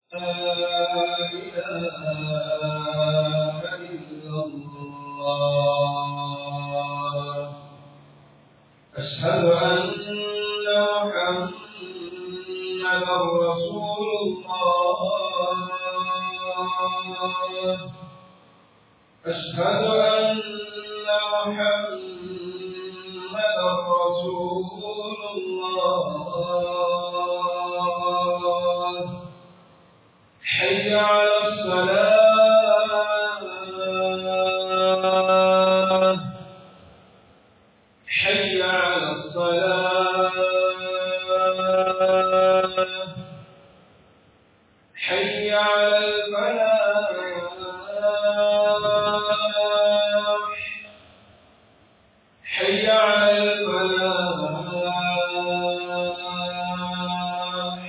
أشهد أن محمدا رسول الله أشهد أن محمدا رسول الله حي على الصلاة حي على الصلاة حي على الفلاح حي على الفلاح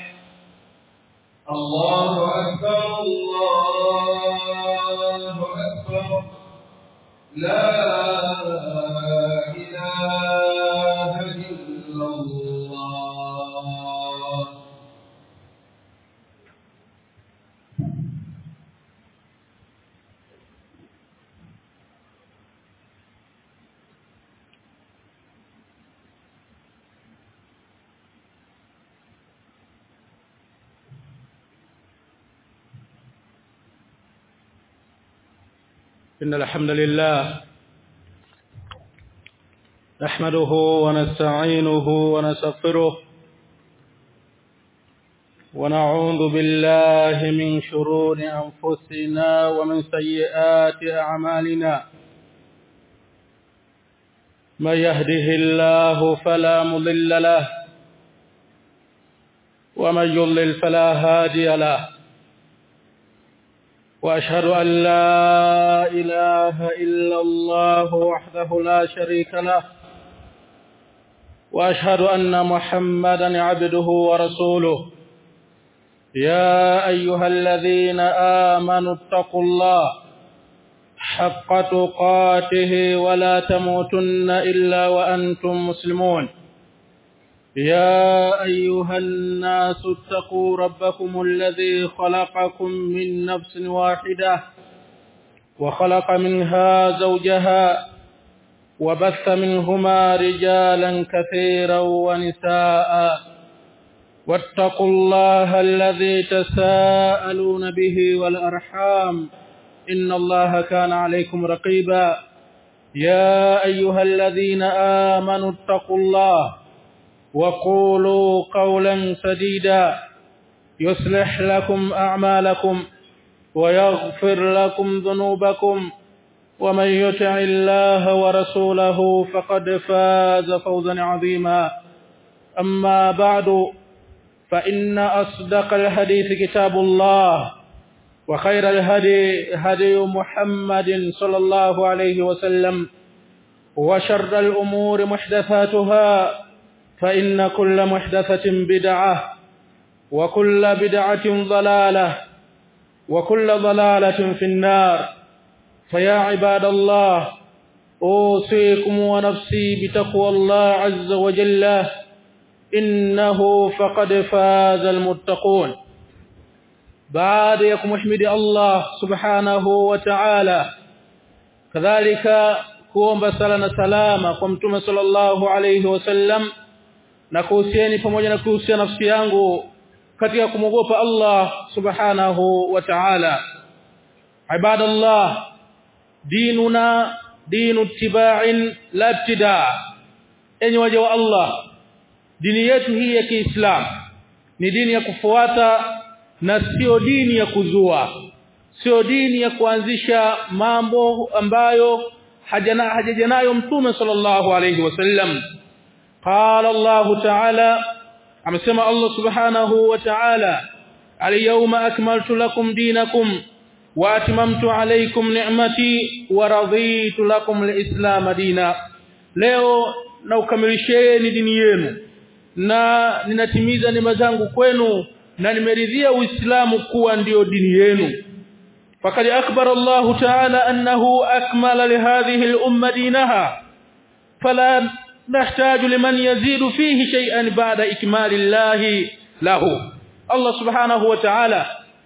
الله أكبر الله أكبر لا إله إلا الله إن الحمد لله نحمده ونستعينه ونستغفره ونعوذ بالله من شرور أنفسنا ومن سيئات أعمالنا من يهده الله فلا مضل له ومن يضلل فلا هادي له واشهد ان لا اله الا الله وحده لا شريك له واشهد ان محمدا عبده ورسوله يا ايها الذين امنوا اتقوا الله حق تقاته ولا تموتن الا وانتم مسلمون يا ايها الناس اتقوا ربكم الذي خلقكم من نفس واحده وخلق منها زوجها وبث منهما رجالا كثيرا ونساء واتقوا الله الذي تساءلون به والارحام ان الله كان عليكم رقيبا يا ايها الذين امنوا اتقوا الله وقولوا قولا سديدا يصلح لكم اعمالكم ويغفر لكم ذنوبكم ومن يطع الله ورسوله فقد فاز فوزا عظيما اما بعد فان اصدق الحديث كتاب الله وخير الهدي هدي محمد صلى الله عليه وسلم وشر الامور محدثاتها فإن كل محدثة بدعة وكل بدعة ضلالة وكل ضلالة في النار فيا عباد الله أوصيكم ونفسي بتقوى الله عز وجل إنه فقد فاز المتقون بعد يكم احمد الله سبحانه وتعالى كذلك kuomba sala na salama kwa mtume sallallahu alayhi wasallam na kuhusieni pamoja na kuhusia nafsi yangu katika kumwogopa Allah subhanahu wa ta'ala ibadallah dinuna dinu tiba'in la ibtida enyi waja wa Allah dini yetu hii ya Kiislamu ni dini ya kufuata na sio dini ya kuzua sio dini ya kuanzisha mambo ambayo hajana hajajanayo mtume sallallahu alayhi wasallam قال الله تعالى amesema Allah subhanahu wa ta'ala al-yawma akmaltu lakum dinakum wa atmamtu alaykum ni'mati wa raditu lakum al-islam dina leo na ukamilisheni dini yenu na ninatimiza neema zangu kwenu na nimeridhia uislamu kuwa ndiyo dini yenu فقد أخبر الله تعالى أنه أكمل لهذه الأمة دينها فلا نحتاج لمن يزيد فيه شيئا بعد إكمال الله له الله سبحانه وتعالى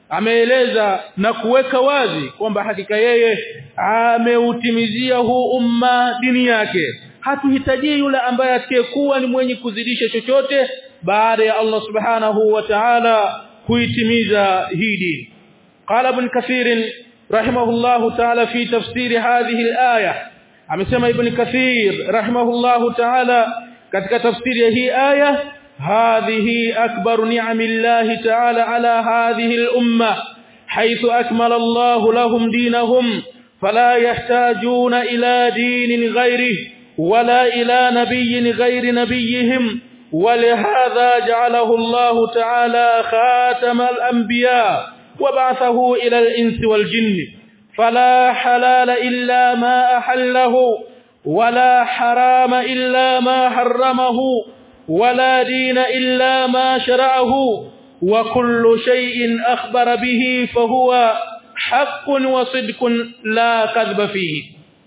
ameeleza na kuweka wazi kwamba hakika yeye ameutimizia huu umma dini yake hatuhitaji yule ambaye atakayekuwa ni mwenye kuzidisha chochote baada ya Allah subhanahu wa ta'ala kuitimiza hii dini qala ibn kathir rahimahullahu ta'ala fi tafsir hadhihi al-aya amesema ibn kathir rahimahullahu ta'ala katika tafsiri ya hii aya hadhihi akbar ni'amillahi ta'ala ala hadhihi al-umma haythu akmala Allah lahum dinahum fala yahtajuna ila dinin ghayrihi ولا إلى نبي غير نبيهم ولهذا جعله الله تعالى خاتم الأنبياء وبعثه إلى الإنس والجن فلا حلال إلا ما أحله ولا حرام إلا ما حرمه ولا دين إلا ما شرعه وكل شيء أخبر به فهو حق وصدق لا كذب فيه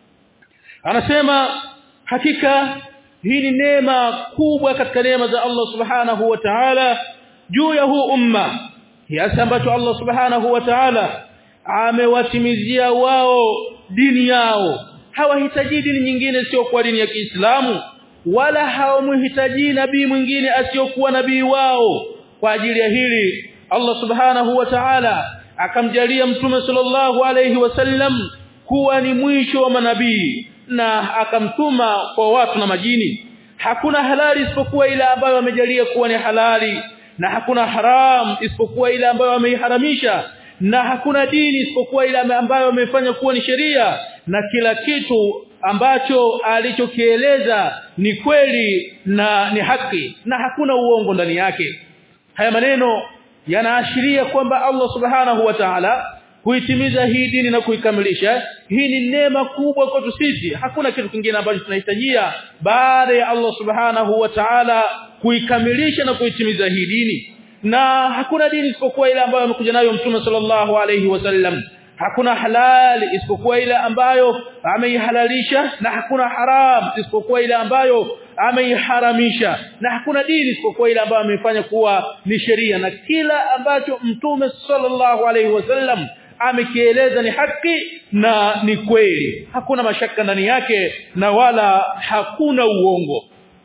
أنا سيما hakika hii ni neema kubwa katika neema za Allah subhanahu wa ta'ala juu ya huu umma kiasi ambacho Allah subhanahu wa ta'ala amewatimizia wao dini yao hawahitaji dini nyingine sio kwa dini ya Kiislamu wala hawamhitaji nabii mwingine asiyokuwa nabii wao kwa ajili ya hili Allah subhanahu wa ta'ala akamjalia mtume sallallahu alayhi wasallam kuwa ni mwisho wa manabii na akamtuma kwa watu na majini hakuna halali isipokuwa ile ambayo amejalia kuwa ni halali na hakuna haram isipokuwa ile ambayo ameiharamisha na hakuna dini isipokuwa ile ambayo amefanya kuwa ni sheria na kila kitu ambacho alichokieleza ni kweli na ni haki na hakuna uongo ndani yake haya maneno yanaashiria kwamba Allah subhanahu wa ta'ala kuitimiza hii dini na kuikamilisha hii ni neema kubwa kwetu sisi hakuna kitu kingine ambacho tunahitajia baada ya Allah subhanahu wa ta'ala kuikamilisha na kuitimiza hii dini na hakuna dini isipokuwa ile ambayo amekuja nayo mtume sallallahu alayhi wasallam hakuna halali isipokuwa ile ambayo ameihalalisha na hakuna haram isipokuwa ile ambayo ameiharamisha na hakuna dini isipokuwa ile ambayo amefanya kuwa ni sheria na kila ambacho mtume sallallahu alayhi wasallam amekieleza ni haki na ni kweli hakuna mashaka ndani yake na wala hakuna uongo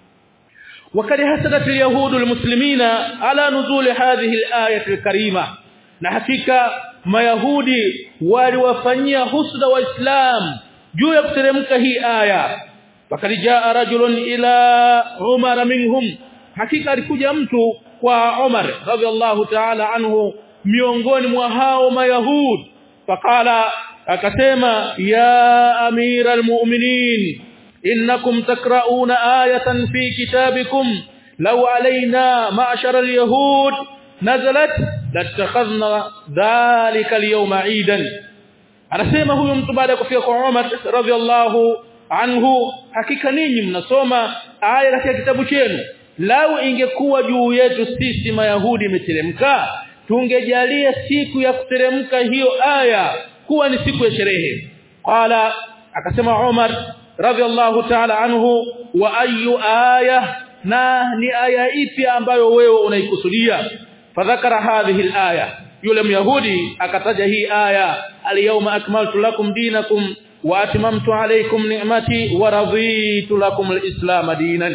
وقد حسدت اليهود المسلمين على نزول هذه الايه الكريمه na hakika mayahudi waliwafanyia husda waislam juu ya kuteremka hii aya wakati jaa rajulun ila umar minhum hakika alikuja mtu kwa Umar radhiallahu ta'ala anhu miongoni mwa hao mayahud faqala akasema ya amira almu'minin innakum takra'una ayatan fi kitabikum law alaina ma'shara alyahud nazalat latakhadhna dhalika alyawma 'idan anasema huyo mtu baada ya kufika kwa Umar radhiallahu anhu hakika ninyi mnasoma aya katika kitabu chenu lau ingekuwa juu yetu sisi mayahudi imeteremka tungejalia siku ya kuteremka hiyo aya kuwa ni siku ya sherehe qala akasema Umar radhiallahu ta'ala anhu wa ayu aya na ni aya ipi ambayo wewe unaikusudia fadhakara hadhihi alaya yule myahudi akataja hii aya alyawma akmaltu lakum dinakum wa atmamtu alaykum ni'mati wa raditu lakum alislam dinan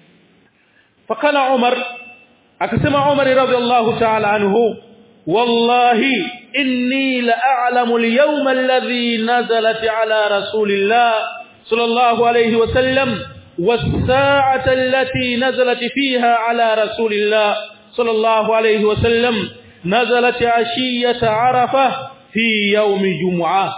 فقال عمر akasema Umar radhiallahu ta'ala anhu wallahi inni la a'lamu al-yawma alladhi nazalat ala rasulillah sallallahu alayhi wa sallam was-sa'ata allati nazalat fiha ala rasulillah sallallahu alayhi wa sallam nazalat ashiyata arafa fi yawmi jum'ah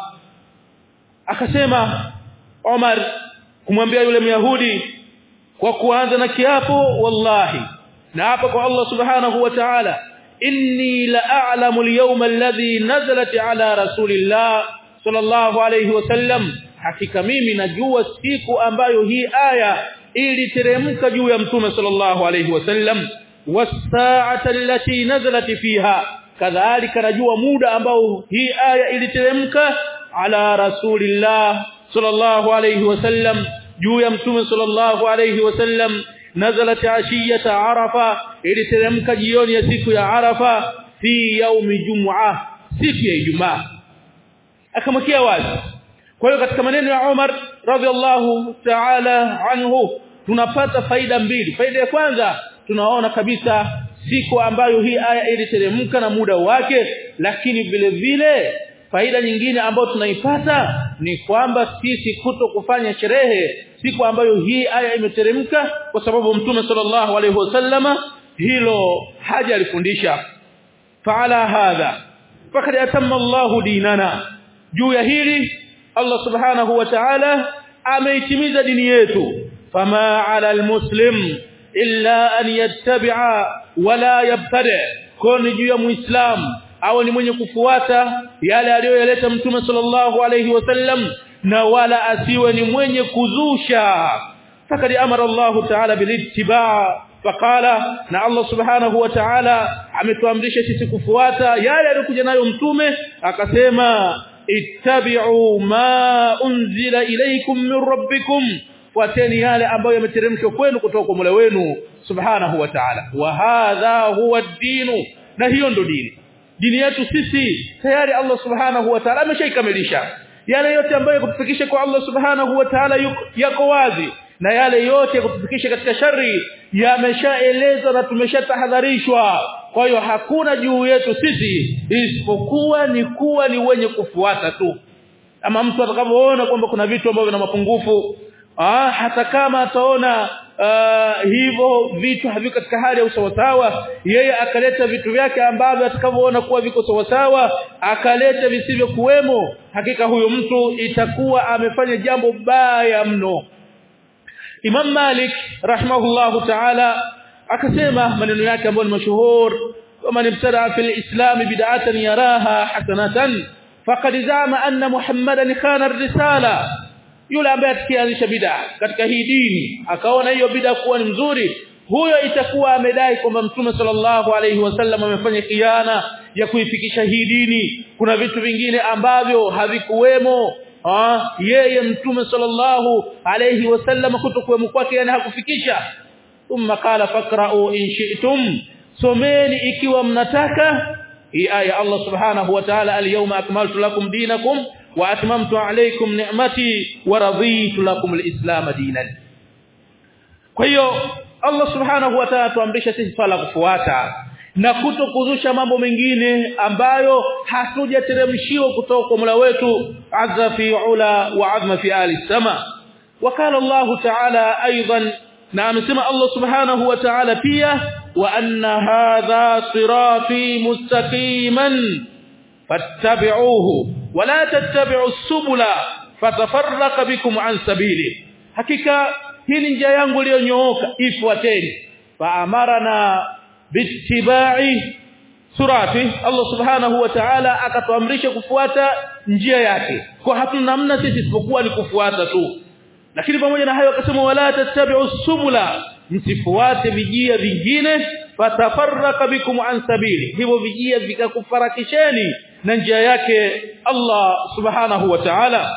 akasema Umar kumwambia yule myahudi kwa kuanza na kiapo wallahi na hapa kwa Allah subhanahu wa ta'ala inni la a'lamu al-yawma alladhi nazalat ala rasulillah sallallahu alayhi wasallam hakika mimi najua siku ambayo hii aya iliteremka juu ya mtume sallallahu alayhi wasallam was-sa'ata allati nazalat fiha kadhalika najua muda ambao hii aya iliteremka ala rasulillah sallallahu alayhi wasallam juu ya mtume sallallahu alayhi wasallam nazalat ashiyata arafa iliteremka jioni ya siku ya arafa fi yaumi jum'a siku ya Ijumaa akamwekea wazi kwa hiyo katika maneno ya Umar radhiallahu ta'ala anhu tunapata faida mbili faida ya kwanza tunaona kabisa siku ambayo hii aya iliteremka na muda wake lakini vile vile faida nyingine ambayo tunaipata ni kwamba sisi kuto kufanya sherehe siku ambayo hii aya imeteremka kwa sababu mtume sallallahu alaihi wasallama hilo haja alifundisha faala hadha fakad atamma Allahu dinana juu ya hili Allah subhanahu wa ta'ala ameitimiza dini yetu fama ala almuslim illa an yattabi'a wala yabtadi koni juu ya muislam au ni mwenye kufuata yale aliyoyaleta mtume sallallahu alayhi wasallam na wala asiwe ni mwenye kuzusha fakad amara Allah ta'ala bilittiba' faqala na Allah subhanahu wa ta'ala ametuamrisha sisi kufuata yale aliyokuja nayo mtume akasema ittabi'u ma unzila ilaykum min rabbikum fuateni yale ambayo yameteremshwa kwenu kutoka kwa Mola wenu subhanahu wa ta'ala wa hadha huwa ad-din na hiyo ndo dini dini yetu sisi tayari Allah subhanahu wa ta'ala ameshaikamilisha yale yote ambayo kutufikisha kwa Allah subhanahu wa ta'ala yako wazi na yale yote kutufikisha katika shari yameshaelezwa na tumeshatahadharishwa kwa hiyo hakuna juu yetu sisi isipokuwa ni kuwa ni wenye kufuata tu ama mtu atakavyoona kwamba kuna vitu ambavyo vina mapungufu ah hata kama ataona uh, hivyo vitu haviko katika hali ya usawasawa yeye akaleta vitu vyake ambavyo atakavyoona kuwa viko sawasawa akaleta visivyo kuwemo hakika huyo mtu itakuwa amefanya jambo baya mno Imam Malik rahimahullahu ta'ala akasema maneno yake ambayo ni mashuhur ومن ابتدع في الإسلام بدعة يراها حسنة فقد زعم أن محمدا خان الرسالة yule ambaye atkianzisha bid'a katika hii dini akaona hiyo bid'a kuwa ni mzuri huyo itakuwa amedai kwamba mtume sallallahu alaihi wasallam amefanya khiana ya kuifikisha hii dini kuna vitu vingine ambavyo havikuwemo ah yeye mtume sallallahu alaihi wasallam kutokuwemo kwake yani hakufikisha thumma qala faqra'u in shi'tum someni ikiwa mnataka hii aya Allah subhanahu wa ta'ala al-yawma akmaltu lakum dinakum wa atmamtu alaykum ni'mati wa raditu lakum al-islam dinan kwa hiyo Allah subhanahu wa ta'ala tuamrisha sisi swala kufuata na kutokuzusha mambo mengine ambayo hatujateremshiwa kutoka kwa Mola wetu azza fi ula wa azma fi ali sama wakala Allah ta'ala aidan na amesema Allah subhanahu wa ta'ala pia wa anna hadha sirati mustaqiman fattabi'uhu wa la tattabi'u subula fatafarraqa bikum an sabili hakika hii ni njia yangu iliyonyooka ifuateni fa amarana bittiba'i surati Allah subhanahu wa ta'ala akatuamrisha kufuata njia yake kwa hatuna namna sisi isipokuwa ni kufuata tu lakini pamoja na hayo akasema wala tattabi'u subula msifuate vijia vingine fatafarraka bikum an sabili hivyo vijia vikakufarakisheni na njia yake Allah subhanahu wa ta'ala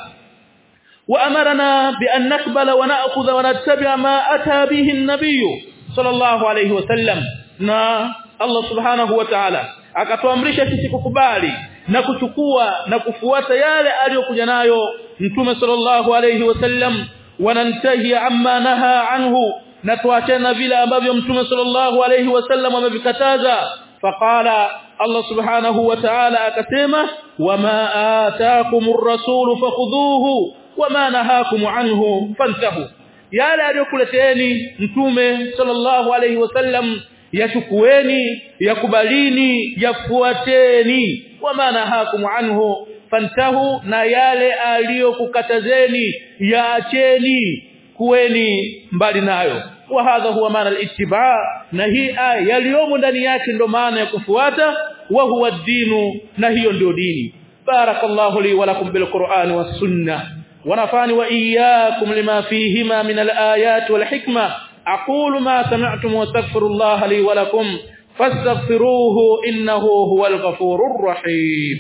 وأمرنا بأن نقبل ونأخذ ونتبع ما أتى به النبي صلى الله عليه وسلم na Allah subhanahu wa ta'ala akatuamrisha sisi kukubali na kuchukua na kufuata yale aliyokuja nayo mtume sallallahu alayhi wasallam wanantahi amma naha anhu na tuachana vile ambavyo mtume sallallahu alayhi wasallam amevikataza faqala Allah subhanahu wa ta'ala akasema wama ataakumur rasulu fakhudhuhu wama nahakum anhu fantahu yale aliyokuleteni mtume sallallahu alayhi wasallam yachukueni yakubalini yafuateni wama nahakum anhu fantahu na yale aliyokukatazeni yaacheni kuweni mbali nayo wa hadha huwa maana al-ittiba na hii aya yaliyomo ndani yake ndo maana ya kufuata wa huwa dinu na hiyo ndio dini barakallahu li wa lakum bil qur'ani was sunnah ونفعني وإياكم لما فيهما من الآيات والحكمة أقول ما سمعتم واستغفر الله لي ولكم فاستغفروه إنه هو الغفور الرحيم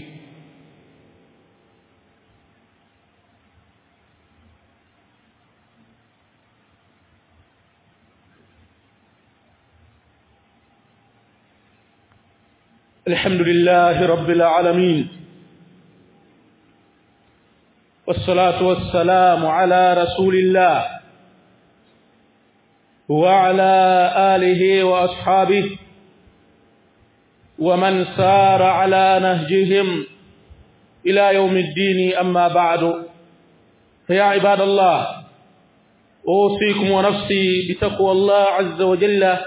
الحمد لله رب العالمين والصلاة والسلام على رسول الله وعلى آله وأصحابه ومن سار على نهجهم إلى يوم الدين أما بعد فيا عباد الله أوصيكم ونفسي بتقوى الله عز وجل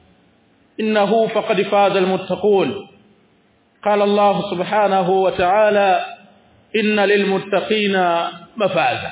إنه فقد فاز المتقون قال الله سبحانه وتعالى إن للمتقين مفازا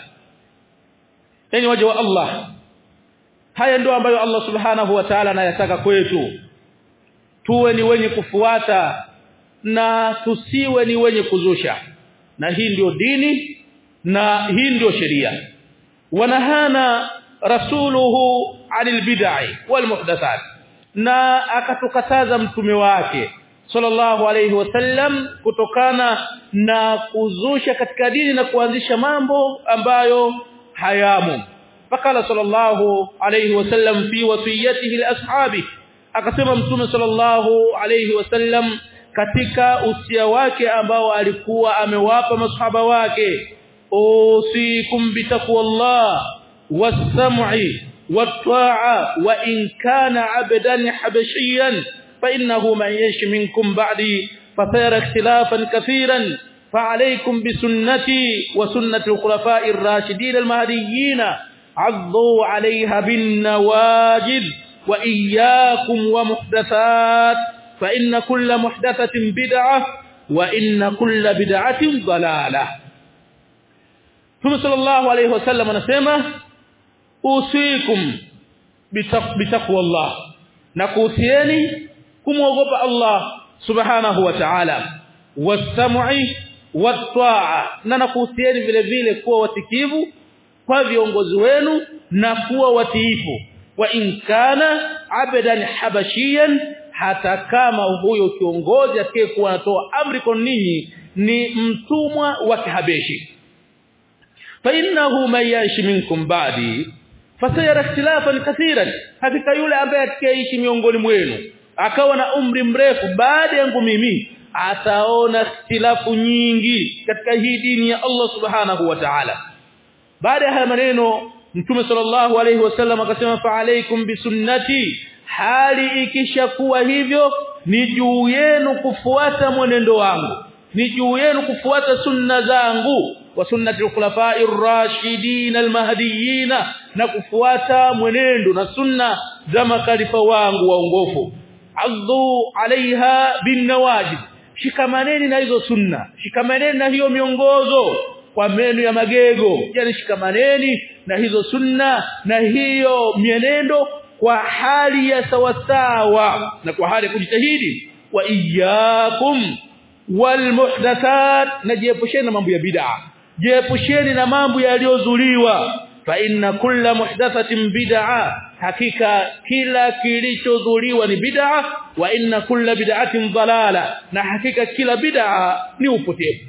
يعني وجه الله haya ndio ambayo Allah subhanahu wa ta'ala anayataka kwetu tuwe ni wenye kufuata na tusiwe ni wenye kuzusha na hii ndio dini na hii ndio sheria wanahana rasuluhu anil bid'i wal muhdathat na akatukataza mtume wake sallallahu alayhi wasallam kutokana na kuzusha katika dini na kuanzisha mambo ambayo hayamu fakala sallallahu alayhi wasallam fi wasiyatihi liashabi akasema mtume sallallahu alayhi wasallam katika usia wake ambao alikuwa amewapa masahaba wake usikum bitaqwallah was-sam'i wat-ta'a wa in kana 'abdan habashiyan fa innahu man yashi minkum ba'di fasayara ikhtilafan kathiran فعليكم بسنتي وسنة الخلفاء الراشدين المهديين عضوا عليها بالنواجذ وإياكم ومحدثات فإن كل محدثة بدعة وإن كل بدعة ضلالة ثم صلى الله عليه وسلم anasema usikum bitaqwa Allah na kuhusieni kumwogopa Allah subhanahu wa ta'ala wasam'i wat-ta'a na nakuhusieni vile vile kuwa watikivu kwa viongozi wenu na kuwa watiifu wa inkana abadan habashiyan hata kama huyo kiongozi atakayekuwa anatoa amri kwa ninyi ni mtumwa wa kihabeshi fa innahu man yashi minkum ba'di fasayara ikhtilafan kathiran hakika yule ambaye atakayeishi miongoni mwenu akawa na umri mrefu baada yangu mimi ataona ikhtilafu nyingi katika hii dini ya Allah subhanahu wa ta'ala baada ya haya maneno mtume sallallahu alayhi wasallam akasema fa alaykum bisunnati hali ikishakuwa hivyo ni juu yenu kufuata mwenendo wangu ni juu yenu kufuata sunna zangu wa sunnati al-khulafa'ir rashidin al-mahdiyyin na kufuata mwenendo na sunna za makalifa wangu waongofu adhu alaiha bin nawajib shikamaneni na hizo sunna shikamaneni na hiyo miongozo kwa meno ya magego yani shikamaneni na hizo sunna na hiyo mienendo kwa hali ya sawasawa na kwa hali ya kujitahidi wa iyyakum wal muhdathat najiepusheni na mambo ya bid'a jiepusheni na mambo yaliyozuliwa fa inna kulla muhdathatin bid'a hakika kila kilichodhuliwa ni bid'a wa inna kulla bid'atin dalala na hakika kila bid'a ni upotevu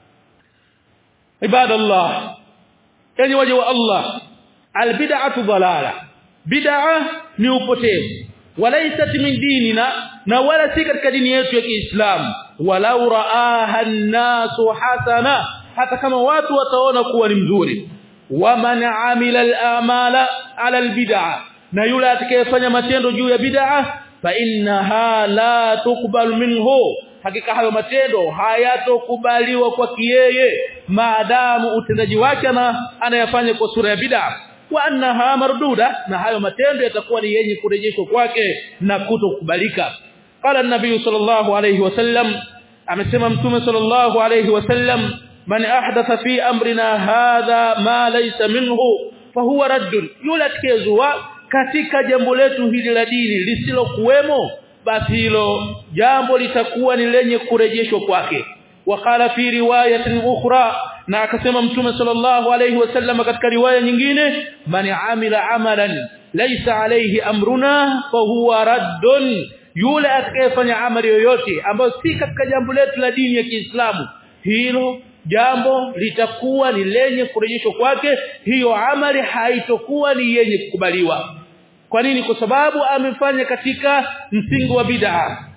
ibadallah yani waje wa Allah albid'atu dalala bid'a ni upotevu walaysat min dinina na wala si katika dini yetu ya Kiislamu walau raaha an-nasu hasana hata kama watu wataona kuwa ni mzuri waman amila al-amala ala al-bid'a na yule atakayefanya matendo juu ya bid'a fa innaha la tuqbal minhu hakika hayo matendo hayatokubaliwa kwa kiyeye maadamu utendaji wake na anayafanya kwa sura ya bid'a wa annaha marduda na hayo matendo yatakuwa ni yenye kurejeshwa kwake na kutokubalika qala an-nabiy sallallahu alayhi wasallam amesema mtume sallallahu alayhi wasallam man ahdatha fi amrina hadha ma laysa minhu fahuwa raddun yule atakayezua katika jambo letu hili la dini lisilokuwemo basi hilo jambo litakuwa ni lenye kurejeshwa kwake wakala fi riwayatin ukhra na akasema mtume sallallahu alayhi wasallam katika riwaya nyingine man amila amalan laysa alayhi amruna fahuwa raddun yule atakayefanya amali yoyote ambayo si katika jambo letu la dini ya Kiislamu hilo jambo litakuwa ni lenye kurejeshwa kwake hiyo amali haitokuwa ni yenye kukubaliwa kwa nini kwa sababu amefanya katika msingi wa bid'a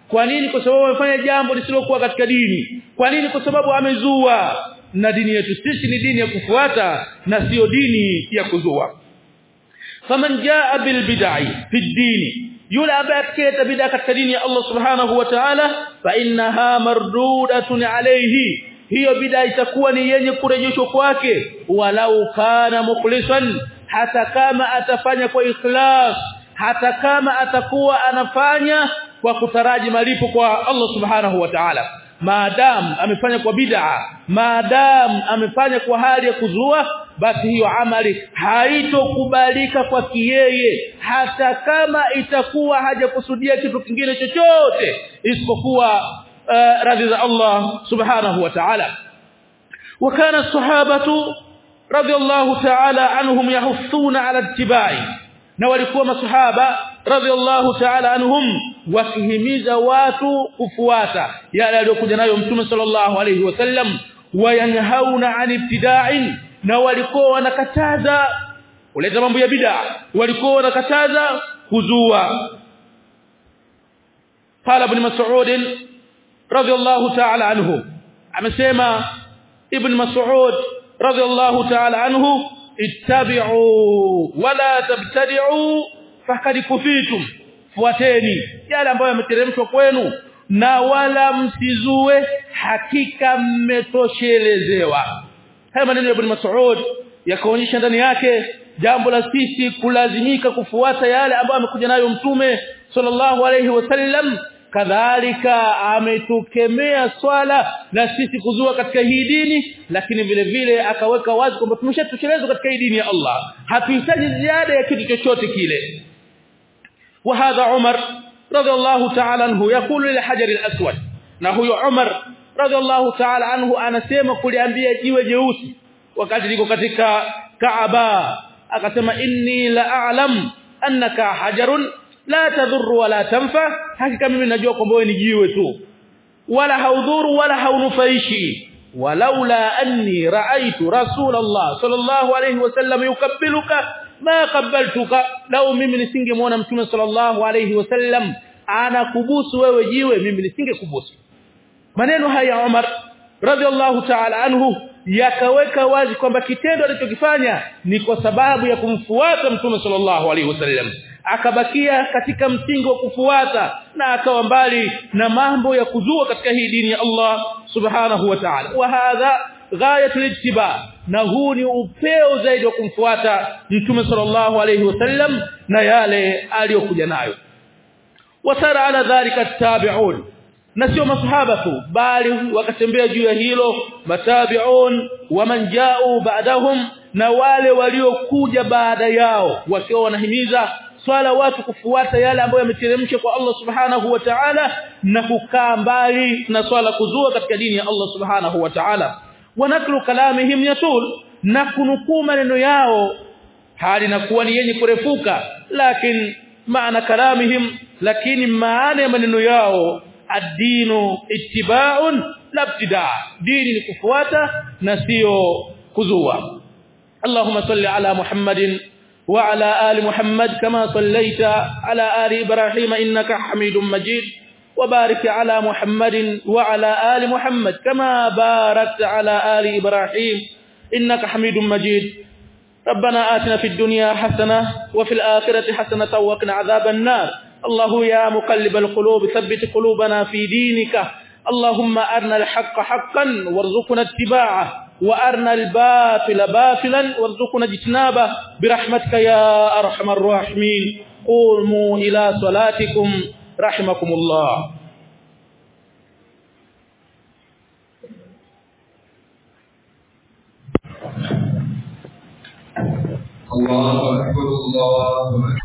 kwa nini kwa sababu amefanya jambo lisilokuwa katika dini kwa nini kwa sababu amezua na dini yetu sisi ni dini ya kufuata na sio dini ya kuzua faman jaa bil bid'i fi dini yule ambaye atakayeta bid'a katika dini ya Allah subhanahu wa ta'ala fa innaha mardudatun alayhi hiyo bid'a itakuwa ni yenye kurejeshwa kwake walau kana mukhlisan hata kama atafanya kwa ikhlas hata kama atakuwa anafanya kwa kutaraji malipo kwa Allah subhanahu wa ta'ala maadam amefanya kwa bid'a maadam amefanya kwa hali ya kuzua basi hiyo amali haitokubalika kwa kiyeye hata kama itakuwa hajakusudia kitu kingine chochote isipokuwa uh, radhi za Allah subhanahu wa ta'ala وكان الصحابه رضي الله تعالى عنهم يحثون على اتباعه na walikuwa masahaba radhiallahu ta'ala anhum wakihimiza watu kufuata yale aliyokuja nayo mtume sallallahu alayhi wasallam wayanhauna an ibtida'in na walikuwa wanakataza kuleta mambo ya bid'a walikuwa wanakataza kuzua qala ibn mas'ud radhiallahu ta'ala anhu amesema ibn mas'ud radhiallahu ta'ala anhu ittabi'u wala tabtadi'u fakad kufitum fuateni yale ambayo yameteremshwa kwenu na wala msizue hakika mmetoshelezewa haya maneno ya ibn Mas'ud yakaonyesha ndani yake jambo la sisi kulazimika kufuata yale ambayo amekuja nayo mtume sallallahu alayhi wasallam kadhalika ametukemea swala na sisi kuzua katika hii dini lakini vile vile akaweka wazi kwamba tumeshatoshelezwa katika hii dini ya Allah hatuhitaji ziada ya kitu chochote kile وهذا عمر رضي الله تعالى عنه يقول للحجر الاسود na huyo Umar radhiallahu ta'ala anhu anasema kuliambia jiwe jeusi wakati liko katika Kaaba akasema inni la a'lam annaka hajarun la tadhurru wala tanfa hakika mimi najua kwamba wewe ni jiwe tu wala haudhuru wala haunufaishi walaula anni ra'aytu rasulullah sallallahu alayhi wasallam yukabbiluka ma qabbaltuka lau mimi nisingemwona mtume sallallahu alayhi wasallam anakubusu wewe jiwe mimi nisingekubusu maneno haya Umar radhiallahu ta'ala anhu yakaweka wazi kwamba kitendo alichokifanya ni kwa sababu ya kumfuata mtume sallallahu alaihi wasallam akabakia katika msingi wa kufuata na akawa mbali na mambo ya kuzua katika hii dini ya Allah subhanahu wa ta'ala wa hadha ghayatul ittiba na huu ni upeo zaidi wa kumfuata mtume sallallahu alaihi wasallam na yale aliyokuja nayo wasara ala dhalika tabi'un na sio masahaba tu bali wakatembea juu ya hilo matabi'un waman ja'u ba'dahum na wale waliokuja baada yao wakiwa wanahimiza swala watu kufuata yale ambayo yameteremshwa kwa Allah subhanahu wa ta'ala na kukaa mbali na swala kuzua katika dini ya Allah subhanahu wa ta'ala wanaklu kalamihim yatul na kunukuu maneno yao hali nakuwa ni yenye kurefuka lakini maana kalamihim lakini maana ya maneno yao ad-dinu ittiba'un la ibtida' dini ni kufuata na sio kuzua Allahumma salli ala Muhammadin wa ala ali Muhammad kama sallaita ala ali Ibrahim innaka Hamidum Majid وبارك على محمد وعلى آل محمد كما باركت على آل إبراهيم إنك حميد مجيد ربنا آتنا في الدنيا حسنة وفي الآخرة حسنة وقنا عذاب النار الله يا مقلب القلوب ثبت قلوبنا في دينك اللهم أرنا الحق حقا وارزقنا اتباعه وأرنا الباطل باطلا وارزقنا اجتنابه برحمتك يا أرحم الراحمين قوموا إلى صلاتكم رحمكم الله الله أكبر الله أكبر